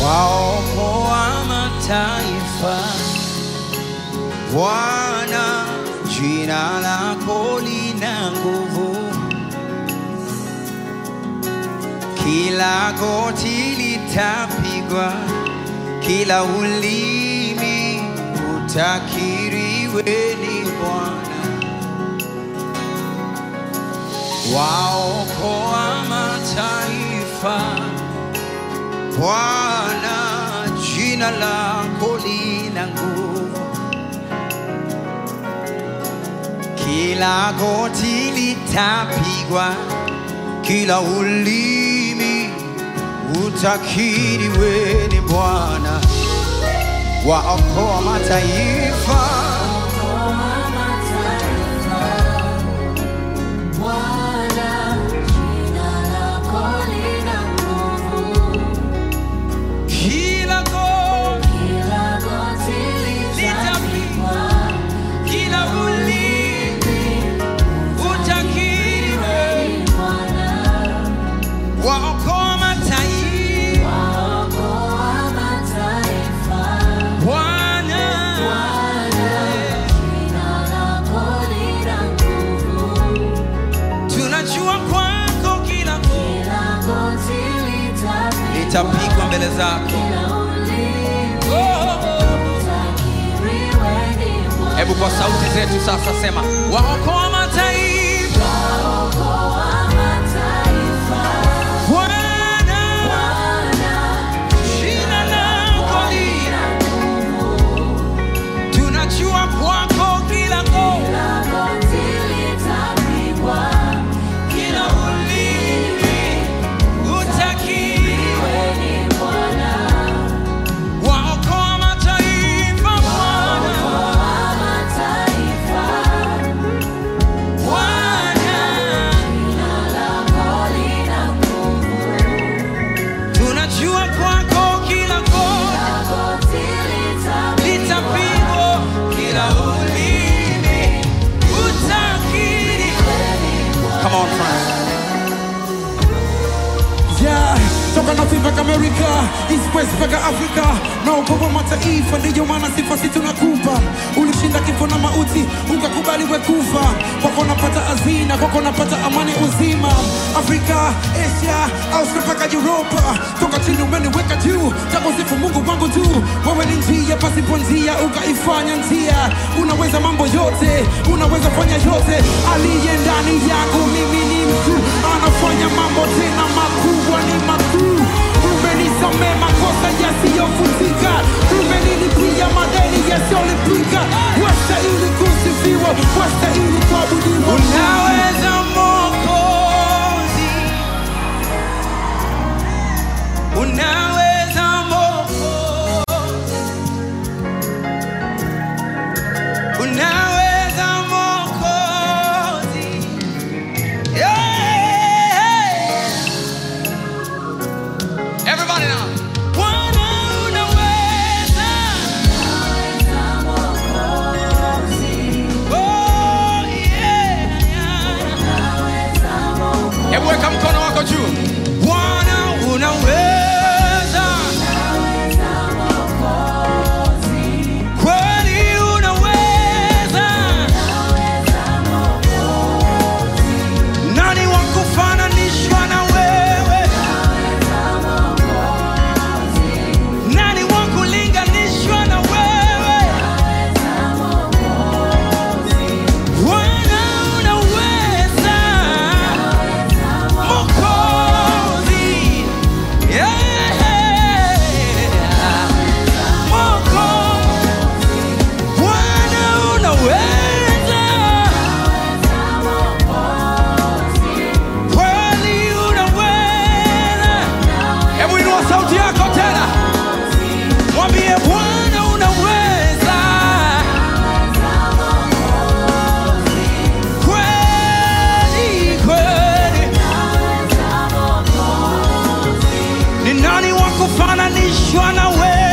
waokoa mataifa. Bwana, jina lako lina nguvu, kila goti litapigwa, kila ulimi utakiri wewe ni Bwana. Waokoa mataifa, Bwana, jina lako lina nguvu, kila goti litapigwa, kila ulimi utakiri wewe ni Bwana. Waokoa mataifa, kila goti litapigwa, kila ulimi utakiri wewe. Waokoa mataifa, Bwana. Tunajua kwako kila goti litapigwa mbele zako. Oh, oh, oh. Hebu kwa sauti zetu sasa sema, waokoa mataifa, Bwana, jina lako lina. Tunajua kwako kila goti, kila ulimi utakiri. Waokoa mataifa, Bwana, Bwana. Tunajua kwako kila goti litapigwa, kila ulimi utakiri. Come on, friends. Yeah, toka North mpaka Amerika, East West mpaka Afrika, na ukopo mataifa, ndiyo maana sifa si tunakupa. Ulishinda kifo na mauti, ukakubali we kufa. Kwako napata hazina, kwako napata amani uzima. Afrika, Asia, Australia mpaka Europa, toka chini umeniweka juu, takusifu Mungu wangu tu. Wewe ni njia pasipo njia, ukaifanya njia. Unaweza mambo yote, unaweza fanya yote. Aliye ndani yako, mimi ni mtu, anafanya mambo tena makubwa, ni makuu. Umenisamee makosa yasiyofutika, umenilipia madeni yasiyolipika. Wastahili kusifiwa, wastahili kuabudiwa. Unaweza Mwokozi, unaweza Mwokozi, unaweza Mwokozi, yeah. Everybody now. Bwana unaweza, oh yeah, yeah. Hebu weka mkono wako juu. Bwana unaweza, kweli unaweza. Nani wa kufananishwa na wewe? Nani wa kulinganishwa na wewe? Bwana unaweza, Mwokozi, yeah. Mwokozi, Bwana unaweza, kweli unaweza. Hebu inua sauti yako tena, mwambie Bwana unaweza, kweli kweli. Ni nani wa kufananishwa na wewe?